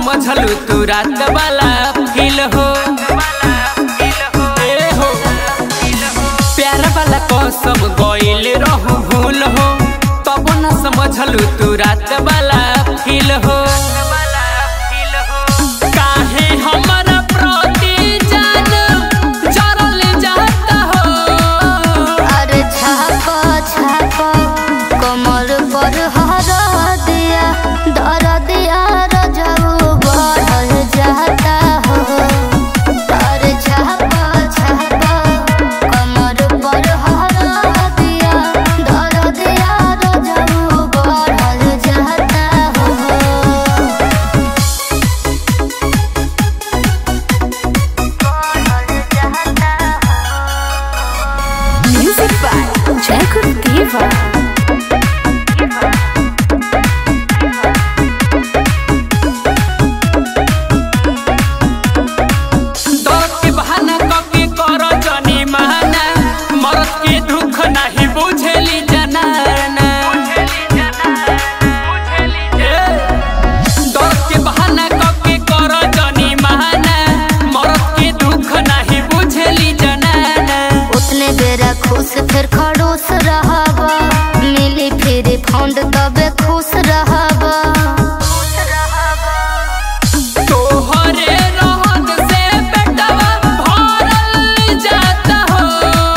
समझलू तू रात वाला फील हो ए हो प्यार वाला कसम गइल रहू भूल हो तब न समझलू तू रात वाला फील हो काहे हमरा प्रति जान जरल जाता हो अरे छापा छापा कमर पर हरा दिया दर दिया रजऊ बढ़ल जाता हो अरे छापा छापा कमर पर हरा दिया दर दिया रजऊ बढ़ल जाता हो Music by Jacob Diva. दर्द के बहाना कके कर जनी माना मरद के दुख नहीं बुझेली जनाना ए, दर्द के बहाना कके कर जनी माना मरद के दुख नहीं बुझेली जनाना उतने बेरा खुश फिर खड़ूस रहबा मिली फिर फंड तबे खुश रहबा तोहरे रहन से बेटवा भरल जाता हो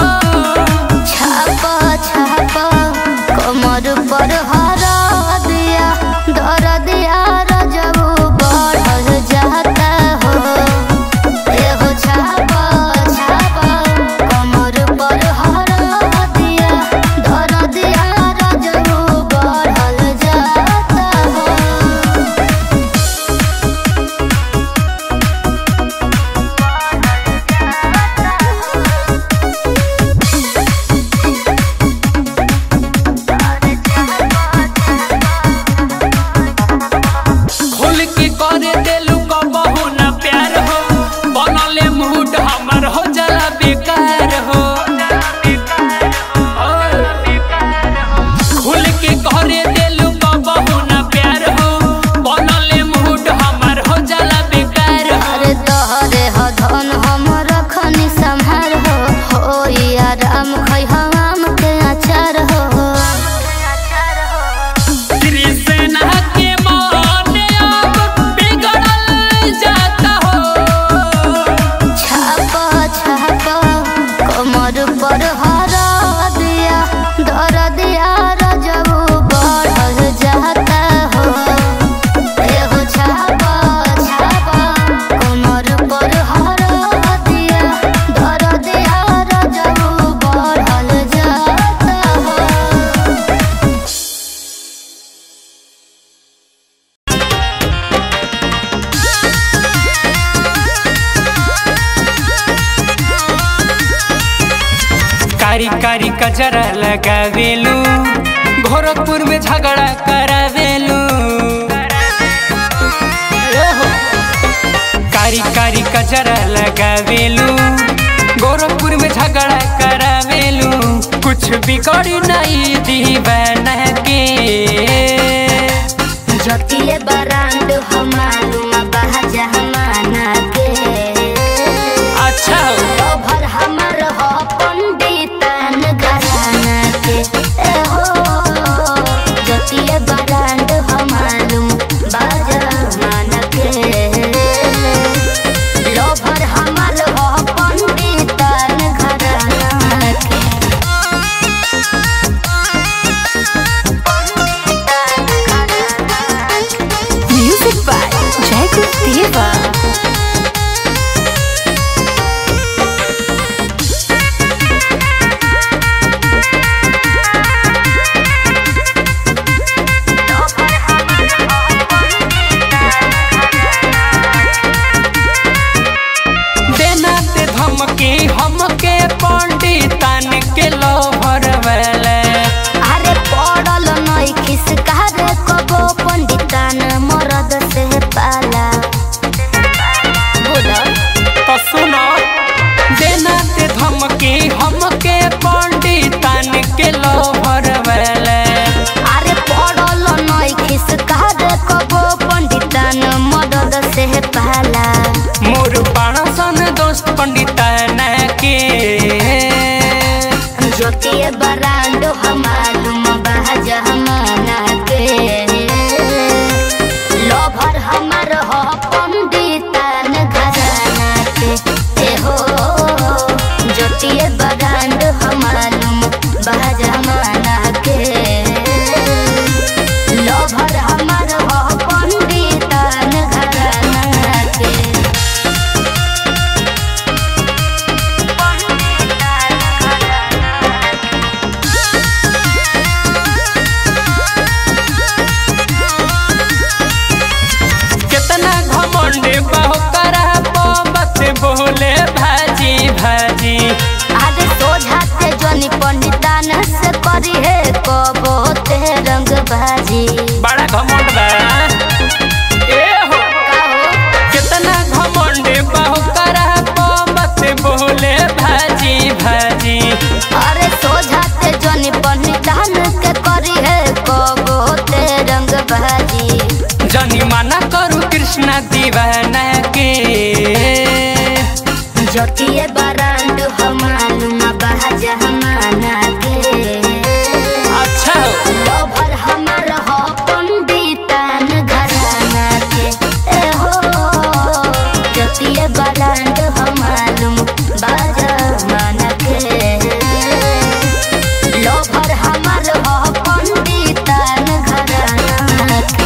छापा छापा कमर पर हरा दिया दर दिया रजबू बढ़ल जाता हो एहो छापा छापा कमर पर हरा दिया दर दिया रजबू बढ़ल जाता हो खोल के करे देलू कबहू न प्यार हो बनले मूड हमर हो जाला बेकार हो खोल के करे देलू कबहू न प्यार हो बनले मूड हमर हो जाला बेकार हो अरे तोहरे ह धन हमर खनी संहार हो हो आराम खै हम के अचार हो कृष्णा के मन अब बिगड़ल जाता हो छापा छापा कमर पर हरा दिया दर दिया रजबू बढ़ल जाता हो एहो छापा छापा कमर पर हरा दिया दर दिया रजबू बढ़ल जाता हो कारी कारी कचरा लगावेलू गोरखपुर में झगड़ा करावेलू ओहो। कारी कारी कचरा लगावेलू गोरखपुर में झगड़ा करावेलू कुछ बिगड़ी नहीं दीवाना के जतिए बरांड हमालूम बहजा हमाना के अच्छा हो। भर हमर हो पंडितन घराना के ए हो जतिए बरांड हमालूम बहजा हमाना के लोभर हमर हो पंडितन घराना के Music by Jacob Diva. देना ते धमकी हमके पंडितन के लोभर वाला अरे पड़ल नई खिसका रे कबो पंडितान मरद से पाला बोला तो सुनो देना ते धमकी हमके पंडितन के लोभर वाला अरे पड़ल नई खिसका रे कबो पंडितान मरद पंडिताना के ज्योतिए बरांडो हमालुम बहज हमाना के लोभर हमर हो पंडितन घराना के ए हो ज्योतिए बरांडो हमालुम बहज हमाना के लोभर हमर हो पंडितन घराना के कितना घमंड बहु करा बस बोले भाजी भाजी आगे सोझा से जोनी पंडितान से करी है कबो ते रंग भाजी बड़ा घमंड बा ए हो कितना घमंड बहु करा बस बोले भाजी भाजी अरे सोझा से जोनी पंडितान के करी है कबो ते रंग भाजी जनी मना करू कृष्णा दीवाना के ज्योतिए बरांड हमालुम बहज हमाना के अच्छा हो लोभर हमर हो पंडितान घराना के ए हो जतिए बलांड हमालुम बाजा मन के लोभर हमर हो पंडितान घराना के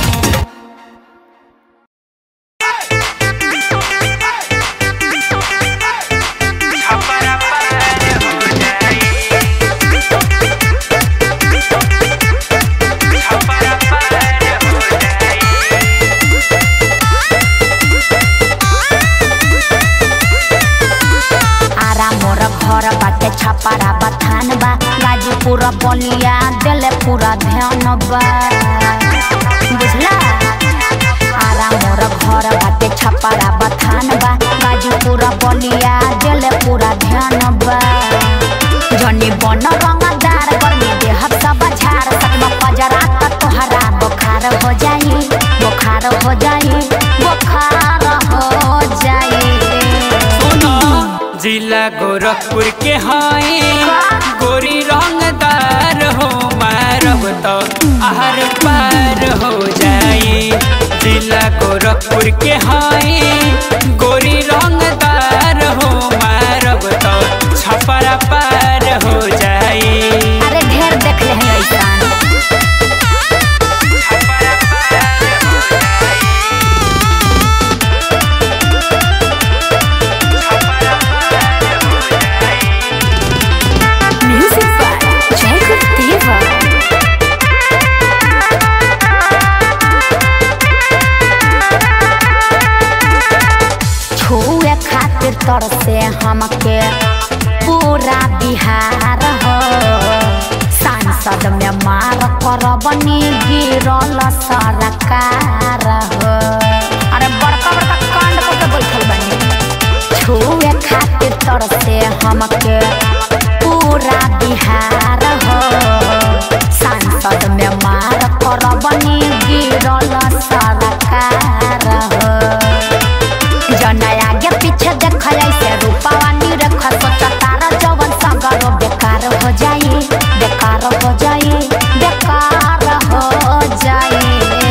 आरा मोर घर बाटे छपारा बथान बा गाजीपुर बलिया दिल पूरा ध्यान बा बुझला आरा मोर घर बाटे छपारा बथान बा गाजीपुर बलिया दिल पूरा ध्यान बा जनी बन रंगदार गर्मी देह सब झाड़ सकमा पजरा त तोहरा बुखार हो जाई बुखार हो जाई बुखार हो जाई सुनो जिला गोरखपुर के हाई गोरी रंगदार हो मारब तो आहर पार हो जाई जिला गोरखपुर के हाई गोरी रंगदार हो मारब तो छपरा पार हो जाई अरे ढेर देख ले हैं ऐसान Music by Jacob Diva. छुए खातिर तर से हमके पूरा बिहार हो सांसद में मार कर बनी गिरल सरकार हो अरे बड़का बड़का कांड करके बैठल बनी छुए खातिर तर से हमके पूरा बिहार हो सांसद में मार कर बनी गिरल सरकार हो जना आगे पीछे देख ऐसे रूपावा निरख सोच तारा जवन सगरो बेकार हो जाई बेकार हो जाई बेकार हो जाई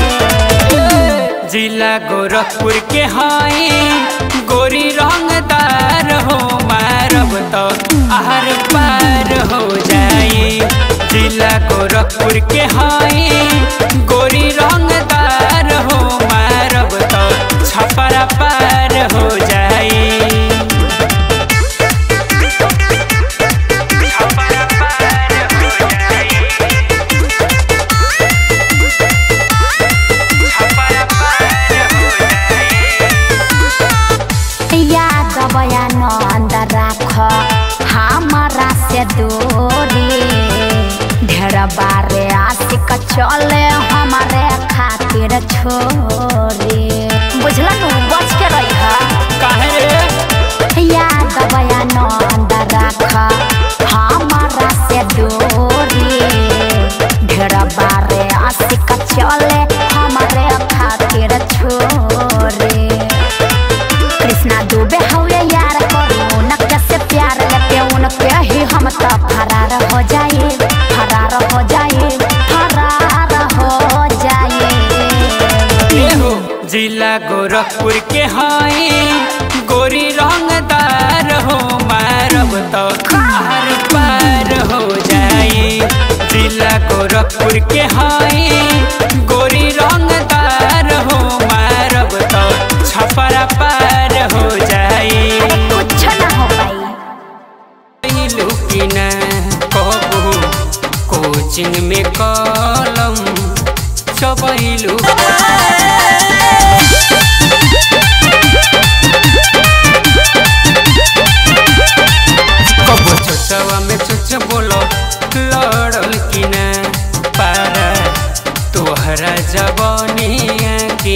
जिला गोरखपुर के हाई गोरी रंगदार हो मारब तो आहर पार हो जाई जिला गोरखपुर के हाई गोरी रंगदार हो मारब तो छपरा पार हो जाई छपरा पार हो जाई छपरा पार हो जाई याद बयान अंदर राख हमारा से दूरी ढेर बारे आशिक चले हमारे खातिर छोरी बुझला नु बच के रही काहे रे याद बयान अंदर राख हमारा से दूरी ढेर बारे आशिक चले हमारे खातिर छोरे कृष्णा दुबे हवे यार करू गोरखपुर के हाई गोरी रंगदार हो मारब तो हर पार हो जाई जिला गोरखपुर के हाई गोरी रंगदार हो मारब तो छपरा पार हो जाई कुछ ना हो पाई लुकिन कहू कोचिंग में कलम चबैलू कबो चोचवा में चोच बोलो लड़ल कि ना पारा तोहरा जबनिया के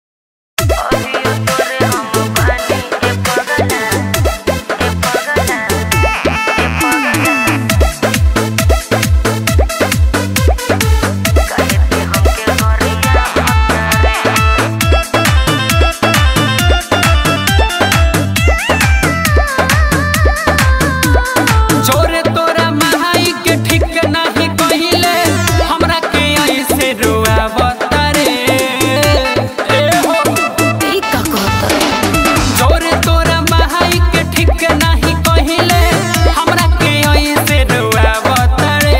जोरे तोरा महाई के ठीक नाही कहिले हमरा के ऐसे रोआवत रे ए हो ई का कहता जोरे तोरा महाई के ठीक नाही कहिले हमरा के ऐसे रोआवत रे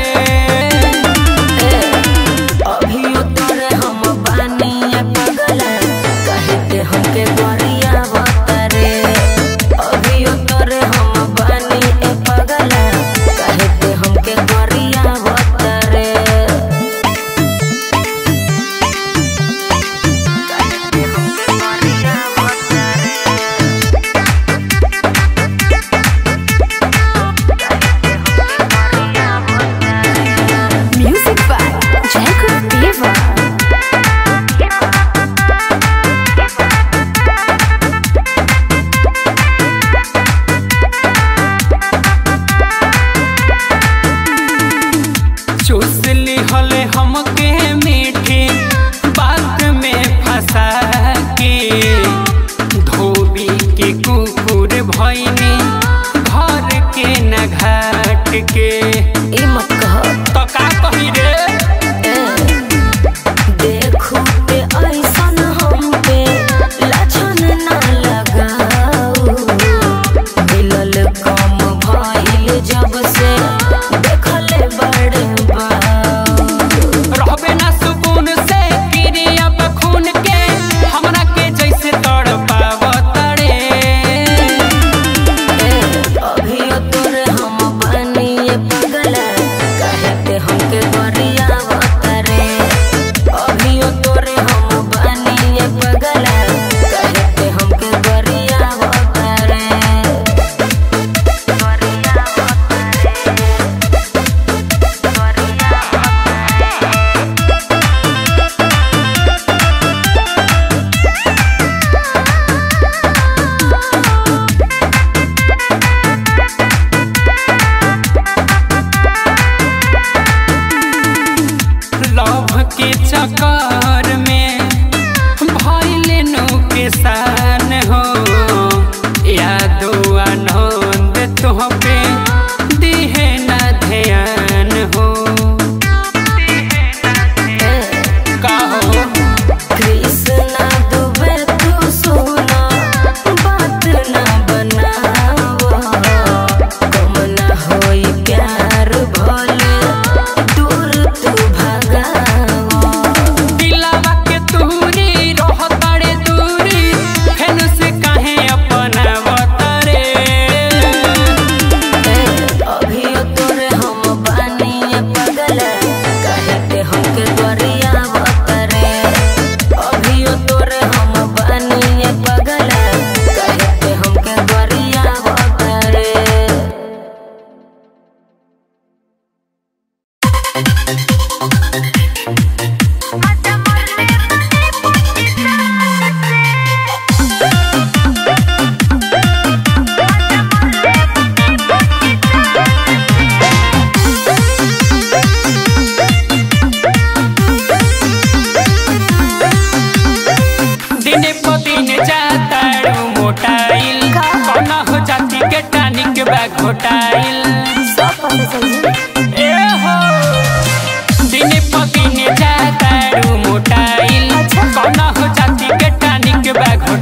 अभियो तोरे हम बानिया पगला कहते हमके गोरिया बतरे अभियो तोरे हम बानी ए पगला कहते हमके गोरिया बतरे कहते हमके गोरिया बतरे Music by Jacob Diva. चूस ली हले हमके मीठी बात में फंसा के धोबी के कुकुर भैनी घर के न घाट के ई मत कह तो का कही रे देखू ते ऐसन हम पे लाछन ना लगाऊ मिलल कम भइल जब से देखले बड़ बाऊ रहबे ना सुकून से गिरी अब खून के हमरा के जैसे तड़ पावत रे अभियो तोरे हम बनिए पगला कहते हमके गरिया बतरे अभियो तोरे हम बनिए पगला कहते हमके गरिया बतरे गरिया लव के चक्कर में भइले नो के सान हो यादो आनंद तुह पे दिहे ना ध्यान हो का हो कृष्णा दुबे तू सुना बात ना बनावा कम ना होई प्यार भले दूर तू भगावा दिलावा के तूरी रहतारे दूरी फेन से काहे अपना वतरे अभियो तोरे हम बानिए पगला कहते हमके गरिया बतरे अभियो तोरे हम बानिए पगला कहते हमके गरिया बतरे दिने प दिन जातारू मोटाइल कौना हो जाती के टानिक बा घोटाइल सब पता चल जाई ए हो दिने प दिन जातारू मोटाइल कौना हो जाती के टानिक बा घोटाइल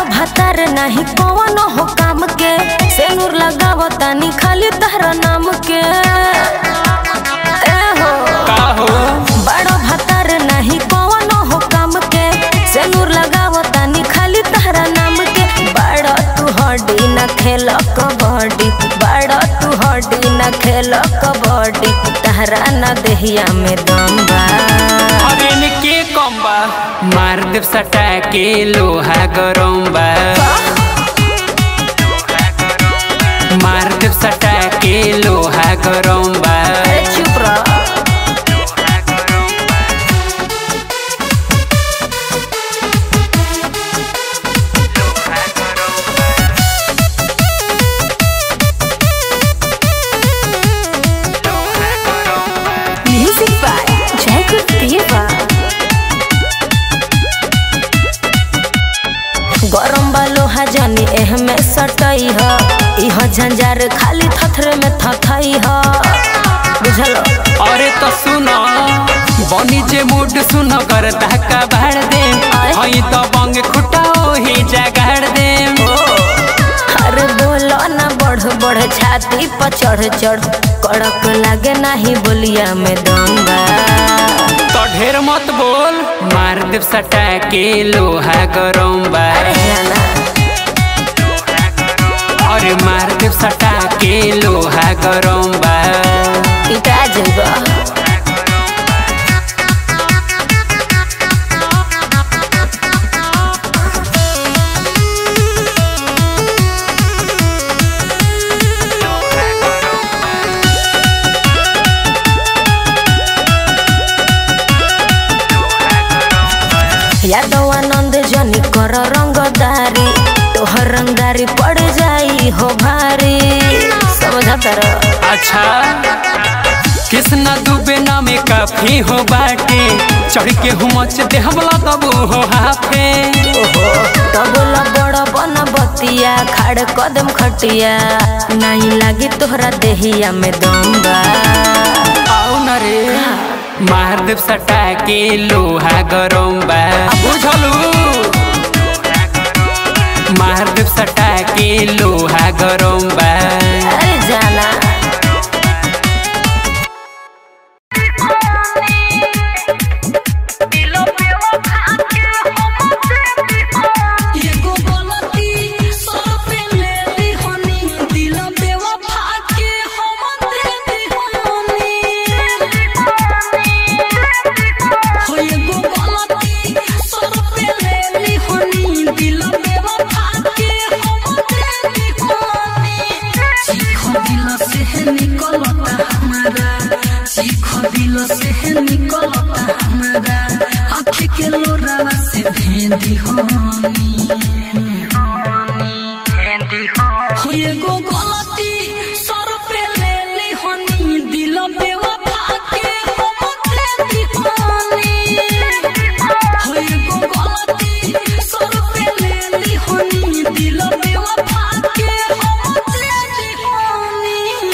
बड़ो भतर नहीं कौन हो काम के सेनुर लगावो तानी खाली तहरा नाम के ए हो का हो बड़ो भतर नहीं कौन हो काम के सेनुर लगावो तानी खाली तहरा नाम के बड़ो तू हड्डी न खेल कबड्डी बड़ो तू हड्डी न खेल कबड्डी तहरा न देहिया में दम बा अरे के कम बा मार देव सटा के लोहा गरम बा मार देव सटा के लोहा गरम बा अरे चुप रह Music by Jacob Diva. गरम बा लोहा जानी एह में सटई ह इह झंझार खाली थथरे में थथई ह बुझल अरे तो सुनो बनी जे मूड सुनो कर धक्का भाड़ दे हई तो बंग खुटा ही जगाड़ दे अरे बोलो ना बढ़ बढ़ छाती पर चढ़ चढ़ कड़क लागे नाही बोलिया में दम बा तो ढेर मत बोल मार देव सटा के लोहा गरम बा अरे जाना अरे मार देव सटा के लोहा गरम बा पिटा जइबा यादव आनंद जनी कर रंगदारी तोहर रंगदारी पड़ जाई हो भारी समझा तर अच्छा कृष्णा दुबे नामे काफी हो बाटे चढ़ के हुमच देहबला दबू हो हाफे ओहो तबला बड़ बन बतिया खाड़ कदम खटिया नहीं लागी तोहरा देहिया में दम बा आओ न रे मार देव सटा के लोहा गरम बा बुझलू मार देव सटा के लोहा गरम बा अरे जाना एगो गलती सर पे ले ली हनी दिल बेवफा के हम दे दी हनी हो एगो गलती सर पे ले ली हनी दिल बेवफा के हम दे दी हनी चीख दिल से निकलता हमारा चीख दिल से निकलता हमारा आँख के लोरावा से भेंदी हनी हो एगो गलती सर पे ले ली हनी दिल बेवफा के हम दे दी हनी हो एगो गलती सर पे ले ली हनी दिल बेवफा के हम दे दी हनी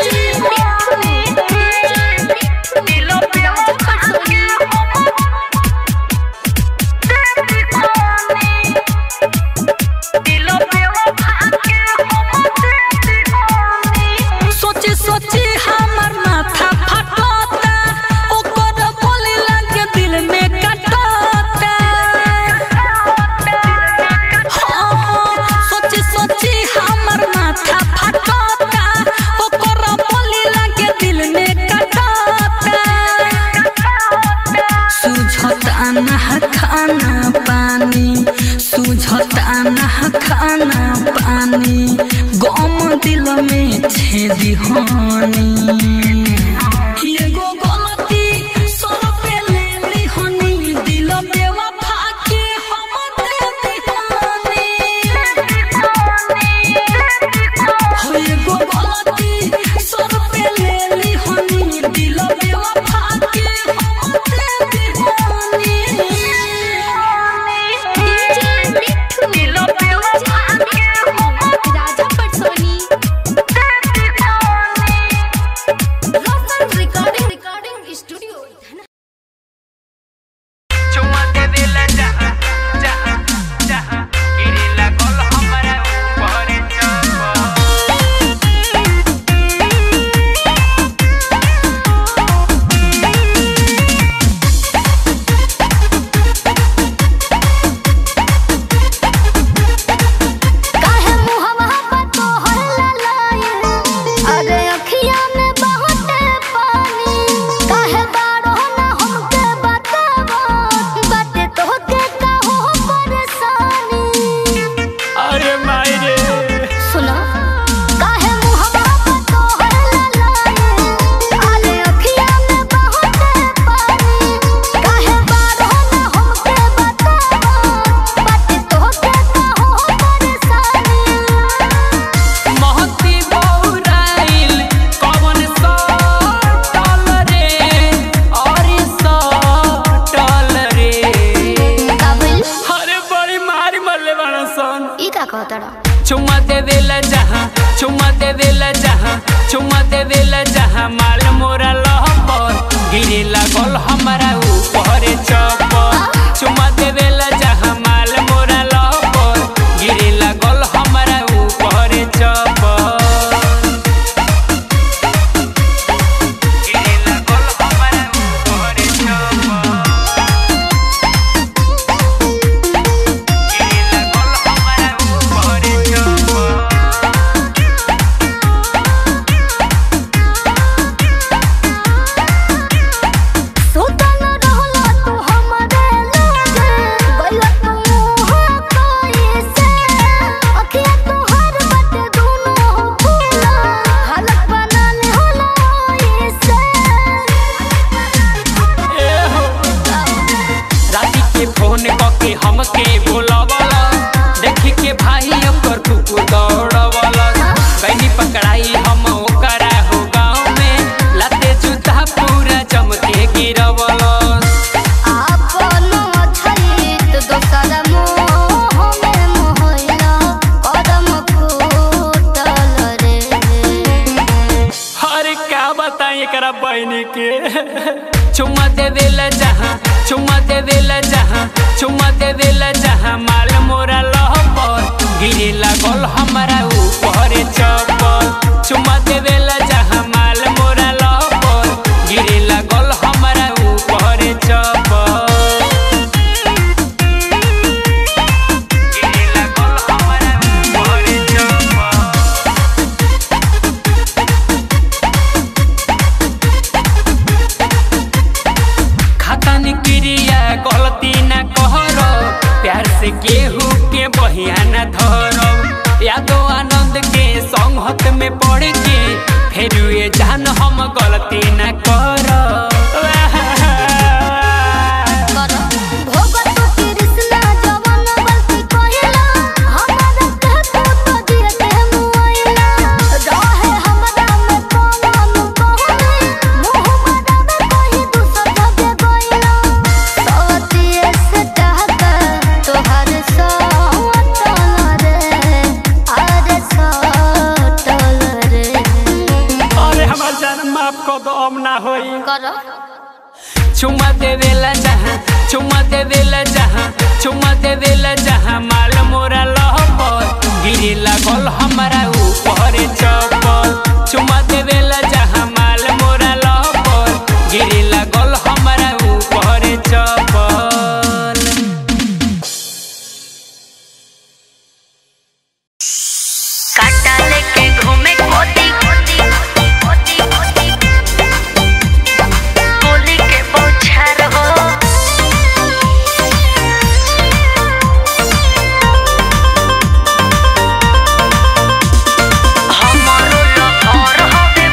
दिल बेवफा के हम दे दी हनी सोची सोची हमर माथा फटता ओकर बोली लगे दिल में कटता हाँ, सोची सोची हमर माथा फटता ओकर बोली लगे दिल में कटता सुझता न खाना पानी सुझता न खाना पानी गम दिल में छेदी हानी एगो गलती सर पे ले ली हनी दिल बेवफा के हम दे दी हानी हो एगो गलती सर पे ले ली हनी दिल बेवफा के हम दे दी हानी दिल बेवफा के हम राजा पटसोनी दे दी हानी सन ई का कहतड़ा चुम्मा देवेला जहाँ चुम्मा देवेला जहाँ चुम्मा देवेला जहाँ माल मोरा लहपर गिरे लागल हमारा ऊपर चपर चुम्मा देवेला जहाँ माल मोरा लहपर गिरे लागल हमारा ऊपर चपर गिरे लागल हमारा ऊपर चपर गिरे लागल हमारा ऊपर चपर सुतन रहला तू हमरे लागे गइला तू मुहा कैसे अखिया तोहर बटे दुनो फूला हालत बनाने होला ऐसे राती के फोन कके हमके बोलावला देखी के भाई ओकर कुकु दौड़वला बहनी पकड़ाई हम ओकरा हो गाँव में लाते जूता पूरा चमके गिरवला आपन छलित दोसर मोह में मोहला कदम फूटल रे अरे का बताई एकरा बहनी के चुम्मा देवेला जहाँ चुम्मा देवेला जहाँ चुम्मा देवेला जहाँ माल मोरा लहपर गिरे लागल हमारा ऊपर चप्पल चुम्मा देवेला जहाँ माल मोरा लहपर गिरे लागल हमारा ऊपर चप्पल गिरे लागल हमारा ऊपर चप्पल खाता निक्रिया गलती न कहर प्यार से केहू के बहिया न धर यादो आनंद के संगत में पड़ के फिर ये जान हम गलती न कर भोगत कृष्णा जवन गलती कहिला हमरा कहत तो दिए के मुआइला रहे हमरा में कौन कहनी मुंह मरा में कही दूसर जगे गइला सवतिए से टहका तोहर सवतल रे अरे सटल रे अरे हमार जान माफ कर दो अब ना होई कर चुम्मा देवेला जहाँ चुम्मा देवेला जहाँ चुम्मा देवेला जहाँ माल मोरा लहपर गिरे लागल हमारा ऊपर चप्पल चुम्मा देवेला जहाँ माल मोरा लहपर गिरे लागल हमारा ऊपर चप्पल काटा लेके घूमे कोती कोती कोती गोली के बौछार हो हमारो लहर हवे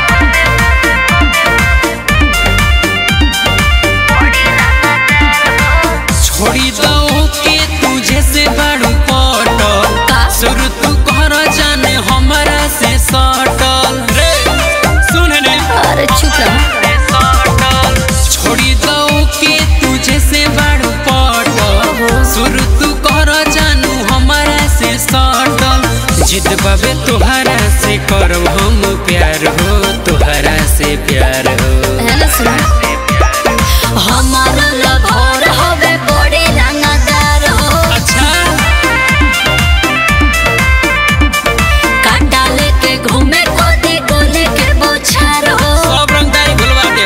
बड़ी रानादार हो छोड़ी दो के तुझे से बड़ू पटल शुरू तू कर जाने हमारा से सटल रे सुन रे अरे चुप रह छोड़ी दो के तुझे से बड़ू पटल शुरू तू कर जानू हमारा से सटल जिद बाबे तुहरा से करो हम प्यार हो तुहरा से प्यार हो है ना सुन हमारा लभर हवे बड़े रंगदार हो अच्छा काटा लेके घूमे कोती गोले के बोछार हो सब रंगदारी भुलवा दे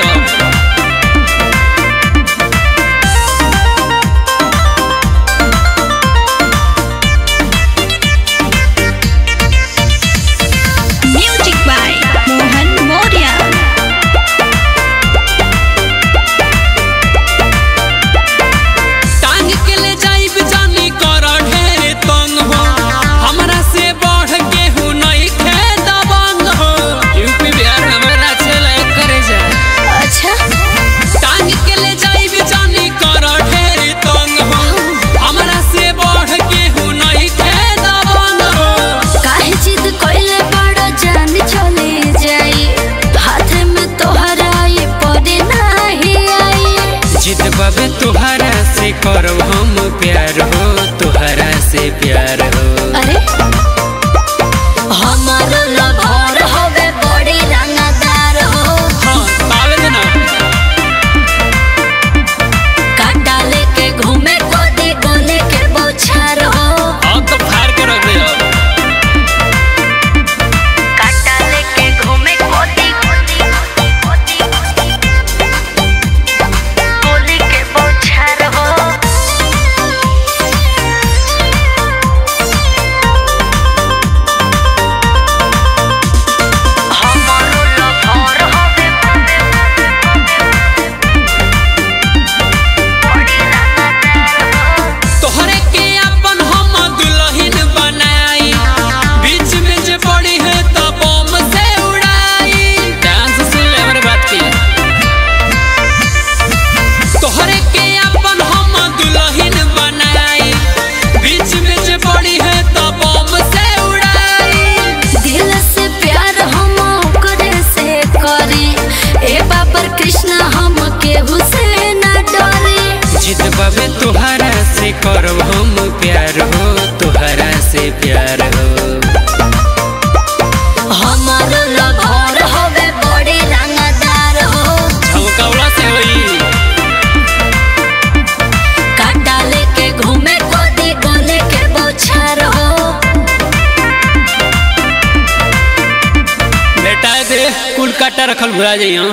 काटा रखल भुला जाइए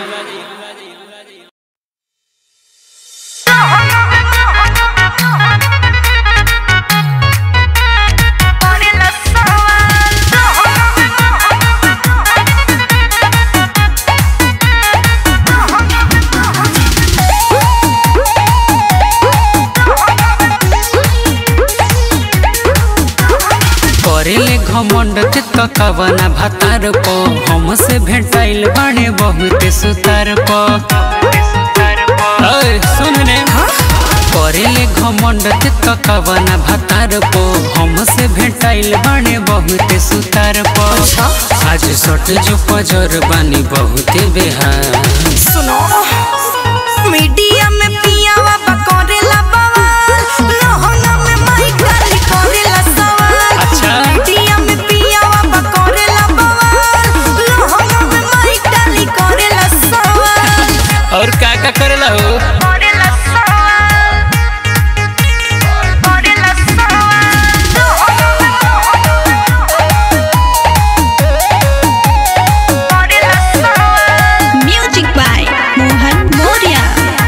करेले घमंड चित्त कवना भातार पो हमसे भेंटाइल बाणे बहुत सुतार पो ओए, सुन ने करेले घमंड चित्त कवना भातार पो हमसे भेंटाइल बाणे बहुत सुतार पो आज सट जो पजर बानी बहुत बेहार सुनो मीडिया में पियावा बकोरेला बवाल लहंगा में माई काली कोरेला सवाल अच्छा। मीडिया में पियावा बकोरेला बवाल लहंगा में माई काली कोरेला सवाल और का का करेला हो कोरेला सवाल कोरेला सवाल music by Mohan Maurya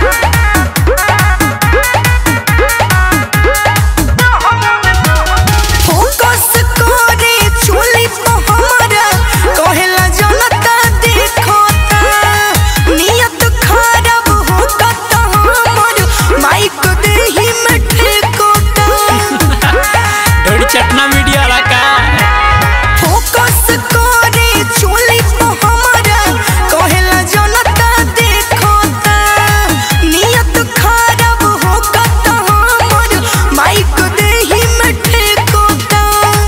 focus करे चोली को हमारा कहेला जनता देखो नियत खराब होता तो हमर माइक देही में ठेकोता ढोड़ी चटना मीडिया वाला का फोकस करे चोली को हमारा कहेला जनता देखो नियत खराब होता तो हमर माइक देही में ठेकोता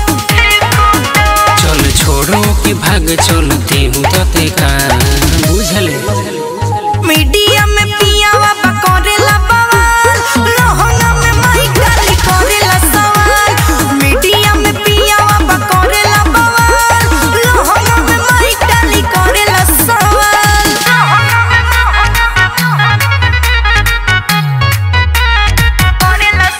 चल छोड़ो कि भाग चलते हूँ तते का बुझले मीडिया में पियावा बकोरेला बवाल लहंगा में माई काली कोरेला सवाल मीडिया में पियावा बकोरेला बवाल लहंगा में माई काली कोरेला सवाल कोरेला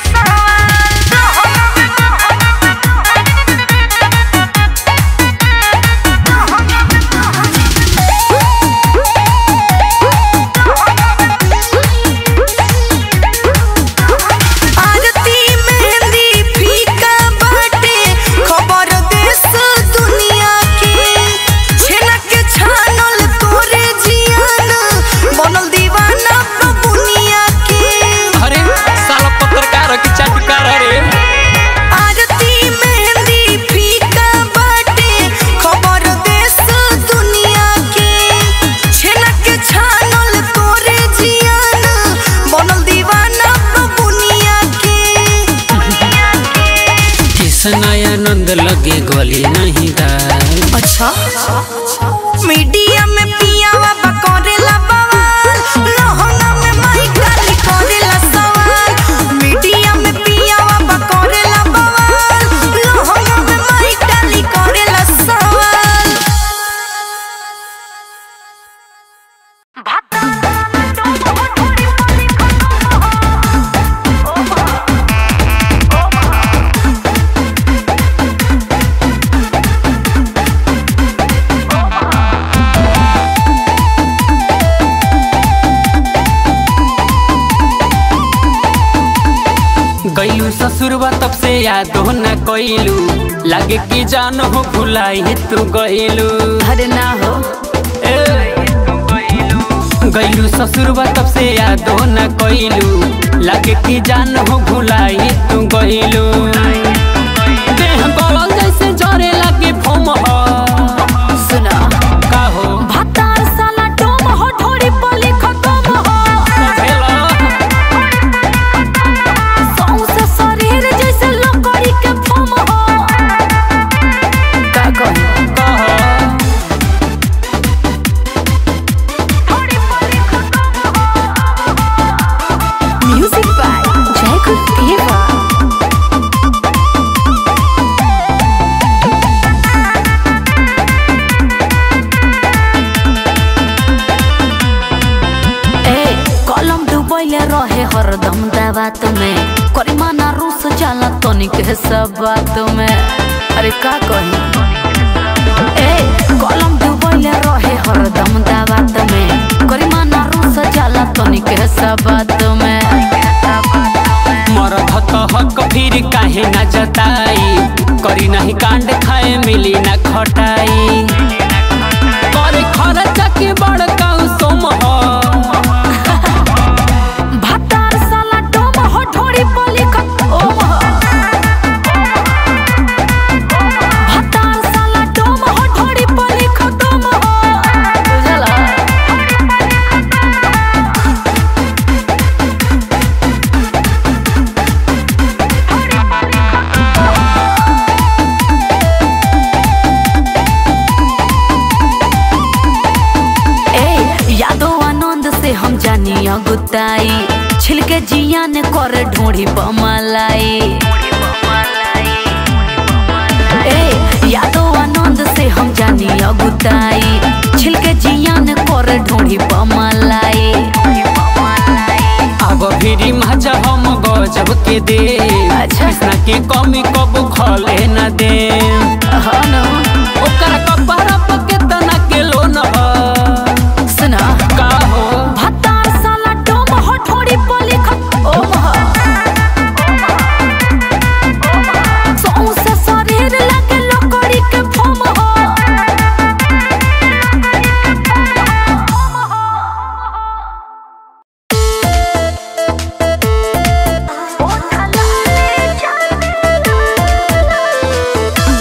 आरती मेहंदी फीका बाटे खबर देश दुनिया के छेना के छानल तोरे जियान बनल दीवाना बबुनिया के अरे साला पत्रकार की चाटकार रे आरती मेहंदी फीका बाटे खबर देश दुनिया के छेना के छानल तोरे जियान बनल दीवाना बबुनिया के किसन आनंद लगे गली नहीं दाल अच्छा मीडिया में पियावा बकोरेला बवाल लहंगा में माई काली कोरेला सवाल मीडिया में पियावा बकोरेला बवाल लहंगा में माई काली कोरेला सवाल गईलू ससुरबा तब से याद हो न कोइलू लागे कि जान हो भुलाई तू गईलू अरे ना हो गईलू ससुरबा तब से याद हो न कोइलू लागे कि जान हो भुलाई तू गईलू देह गलल जैसे जरे लागे फोम हो सुना का हो भतार साला डोम हो ढोरी पली खतम हो भेला सौंसे शरीर जैसे लकड़ी के फम हो का कही कहो म्यूजिक बाय जयकुल देवा ए कलम डुबैले रहे हरदम दावात में करिमाना रूस जाला तनिक है सब बात में अरे का कही ए कलम डुबैले कैले रहे हरदम दावत में करिमा ना रूस जाला तनिक सबत में मरद त हक फिर काहे न जताई करी नहीं कांड खाए मिली न खटाई करे खर्च के बड़का सोम ह भातार साला डोम हो ढोड़ी पली ओम हो भातार साला डोम हो ढोड़ी पली खतम हो बुझला ए यादो आनंद से हम जानी अगुताई छिलके जिया ने कर ढोड़ी बमलाई ए यादो आनंद से हम जानी अगुताई छिलके जिया ने कर ढोड़ी बमलाई अब फिरी मजा हम गजब के दे अच्छा। कृष्णा के कमी कब खले न दे हाँ न ओकर कपड़ा पर केतना के लोन ह सुना का हो भातार साला डोम हो ढोड़ी पली ओम हो सौंसे शरीर लगे लकड़ी के फम हो ओ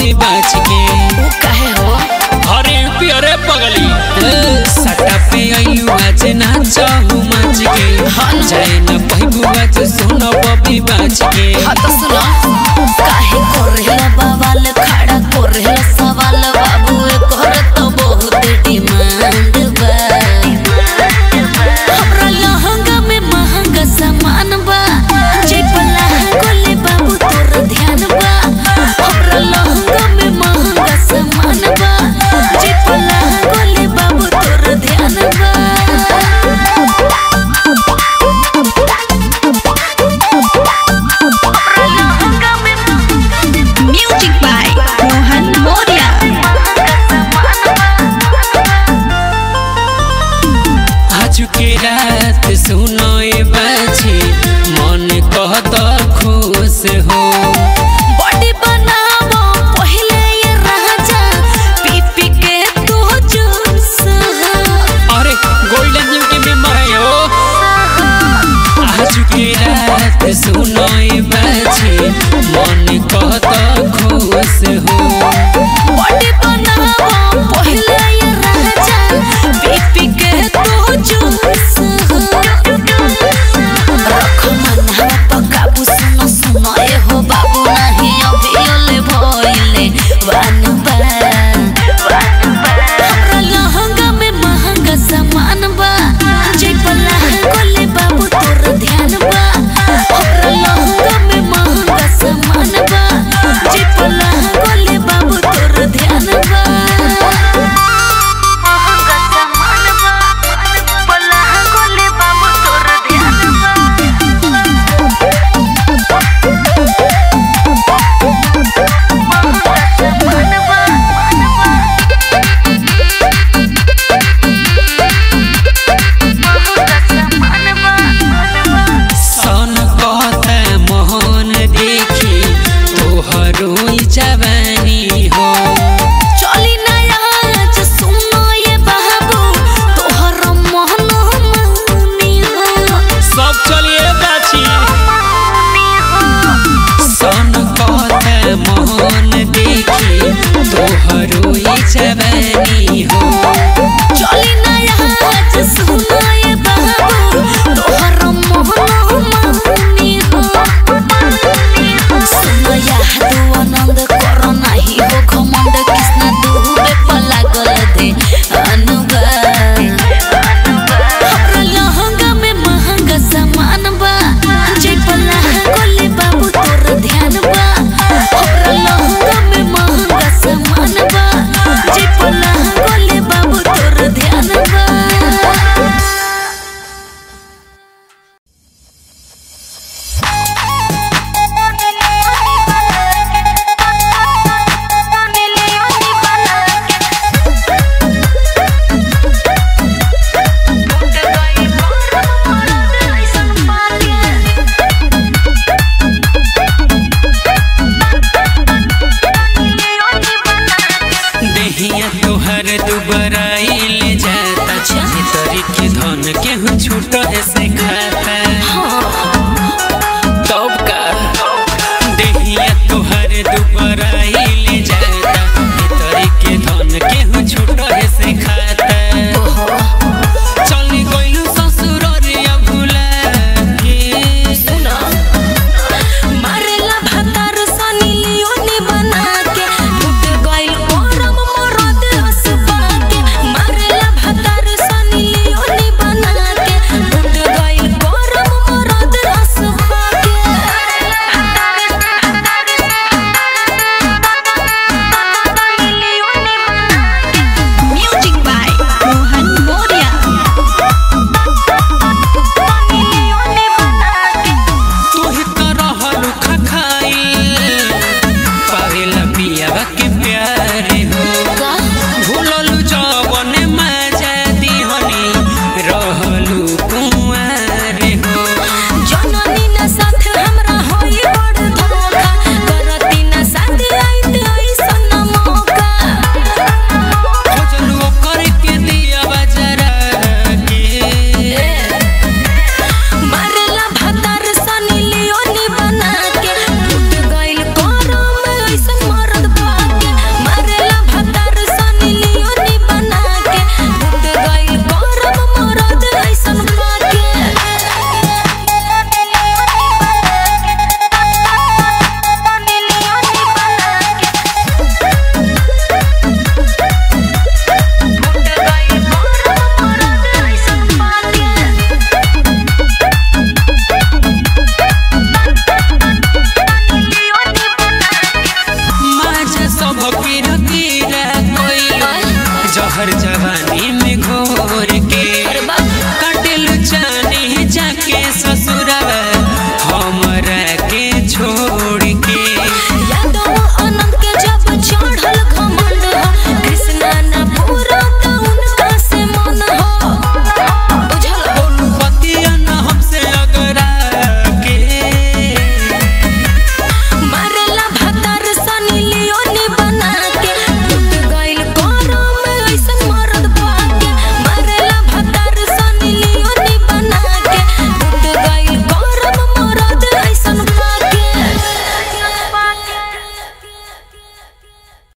बबी बाच के ऊ काहे हो अरे पियरे पगली सटा पे आइलू आज ना चाहू माच के जाए न पहिबू आज सुन बबी बाच के हाँ तो सुनो काहे कोरेला बवाल खड़ा कोरेला सवाल बाबू कर तो बहुत डिमांड बा हमरा लहंगा में महंगा सामान बा जे पला गोले बाबू तोर ध्यान बा हमरा लहंगा में महंगा सामान बा जे पला गोले बाबू तोर ध्यान बा Music by Mohan Moria. आज के रात सुनो ए बाछी मन कहत खुश हो बॉडी बनावो पहले ये राजा पी पी के तू जूस अरे गोल्डन जिम के मेंबर है हो आज के रात सुनो ए बाछी मन कहत खुश हो बॉडी बनावो पहले ये राजा पी पी के तू जूस रखो मना पकाबू सुनो सुनो ए हो बाबू नहीं अभी ओले भइले वानु बा हमरा लहंगा में महंगा सामान बा जे पला गोले बाबू तोर ध्यान बा हमरा लहंगा में महंगा सामान बा जे पला गोले बाबू तोर ध्यान बा महंगा सामान बा पला गोले बाबू तोर ध्यान बा महंगा सामान बा सन कहता मोहन देखी तोहरो ई जवानी हो चली नया आज सुनो ये बाबू तोहर मोहन मौनी हो सब चलिए बाछी सन कहता मोहन देखी तोहरो ई जवानी